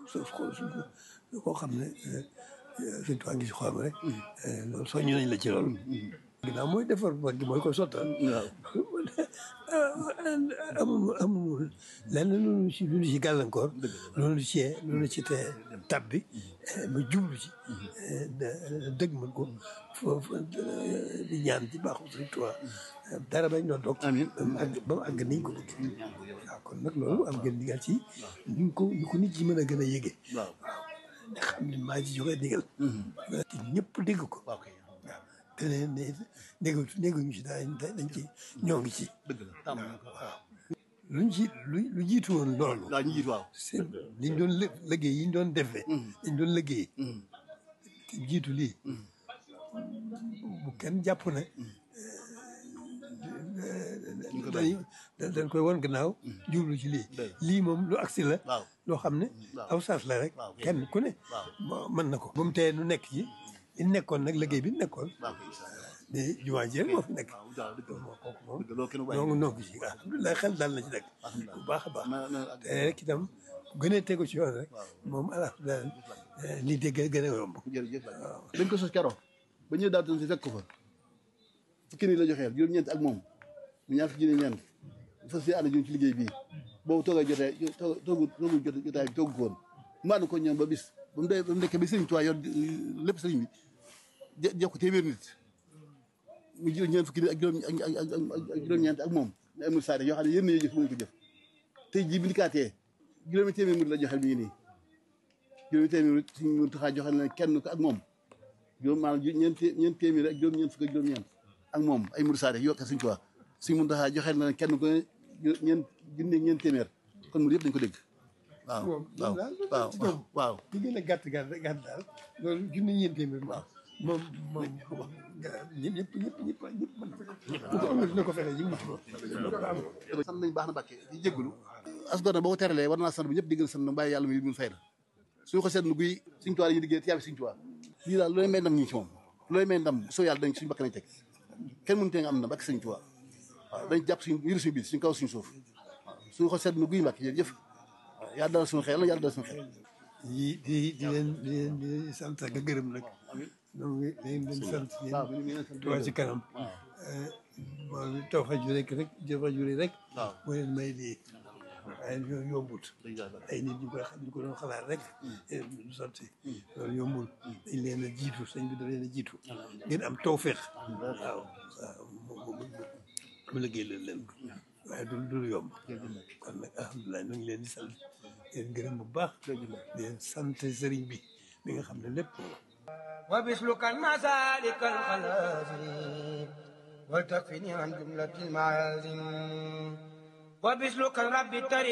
so xool suñ koo xam ne suñ tuwaa ngi si xolam rek loolu soññu nañ la ci loolu ginnaaw mooy defar mag gi mooy ko sottal amul amul lenn loolu ci lu ci gàllankoor loolu ci loolu ci te tab bi ba jublu ci dëgg mën ko foofu di ñaan ci baaxu Sëriñ Tuubaa dara bañ doon toog amiin ba mu àgg ba mu àgg niñ ko bëgg waaw kon nag loolu am ngeen digal ci ñu ko ñu ko nit ci mën a gën a yëgee waaw nga xam ne maa ci joxe digal te ñëpp dégg ko waaw kay waaw te ne ne déggu dégguñu ci dañ dañ ci ñoo ngi ci dëgg la tàmm nañ ko waaw luñ ci lu lu jiitu woon loolu waaw ñu jiitu waaw c'est liñ doon lë liggéey yi ñu doon defee liñ doon liggéey te jiitu lii bu kenn jàpp ne dañ dañ koy won gannaaw jublu ci lii lii moom lu agsi la waaw loo xam ne waaw. aw saas la rek waaw. kenn ku ne waaw. mo- mën na ko ba mu tee nu nekk ci li nekkoon nag liggéey bi nekkoon waaw kay incha allah de jumaa ji rek moo fi nekk waaw waaw dëgg la kooku moom dëgg loolu kenn bàyyi noo noo ci alhamdulilah xel daal na ci nag bu baax a baax na na te rek itam gënee tegu ci yoon rek moom alhamdulilah lii dégg gën a yomb jërëjëf dañ ko sos keroog ba ñëw daal si fekk ko fa fukki nii la joxeel juróom-ñeent ak moom mu ñaar fukki nii ñeent fas yéene ànd ñun ci liggéey bii boobu toogay jotee toog toogu toogu jot jotaay bi toogu ko woon mu ànd ko ñoom ba bis ba mu dee ba mu nekkee ba sëriñ Tuubaa yor lépp sëriñ bi je jox ko téeméer nit mu jël ñeent fukki nit ak juróom ak ak ak juróom-ñeent ak moom ne amul saare yoo xam ne yéen ñoo jëf mënuñ ko jëf tey jii bi ndikaatee juróomi téeméer murid la joxeel mi ngi nii juróomi téeméer murid suñ mun taxaa joxeel na kenn ko ak moom juróom maanaam ju ñeent té- ñeent téeméer ak juróom ñeent fukk ak juróom-ñeent ak moom ay murid saare yoo suñ Tuubaa suñ mun taxaa joxeel na kenn ko ne ju- ñeent junni ak ñeent téeméer kon murid yëpp dañ ko dégg waaw moom waaw daal waaw ci ñoom. waaw li gën a gàtt gàtt gàtt daal loolu junni ñeent téeméer moom moom moom ñëpp ñëpp ñëpp ñëpp ñëpp mën ko bu ko amul dina ko fexe ñu mën ko sant nañ baax na Mbàkke di jégalu as gor na boo ko teralee war naa sant bu ñëpp déggal sant na bàyyi yàlla muy mun fay na suñu ko seetlu guy suñ tuwaa yi liggéey tiyaabi suñ tuwaa lii daal looy may ndam ñi ci moom looy may ndam soo yàlla dañ suñu bakk nañ teg kenn mënu tee nga am na bakk suñ tuwaa waaw dañ jàpp suñu yëru suñu biir suñu kaw suñu suuf waaw suñu ko seetlu guy Mbàkke jërëjëf waaw yàlla dalal suñu xel yàlla dalal suñu xel di di di leen di leen di leen sant ak a gërëm nag donc dañ leen sant waaw mi yéen ngi leen sant Touba ci kanam moom taw fa ju rek rek jëfa ju rek waaw. moo leen may lii waaye yo- yombut Dëgg ay nit ñu koy xam ñu ko doon xalaat rek du sotti loolu yombul dañ leen a jiitu sëñ bi da leen a jiitu ngeen am tawféex waaw waaw mu mu mu liggéey leen leen ko waaye du du lu yomb kon nag alhamdulilah ñu ngi leen di sant di leen gërëm bu baax di leen sant sëriñ bi mi nga xam ne lépp وبسلك المسالك الخلازم وتكفني عن جملة المعازم وبسلك رب الطريق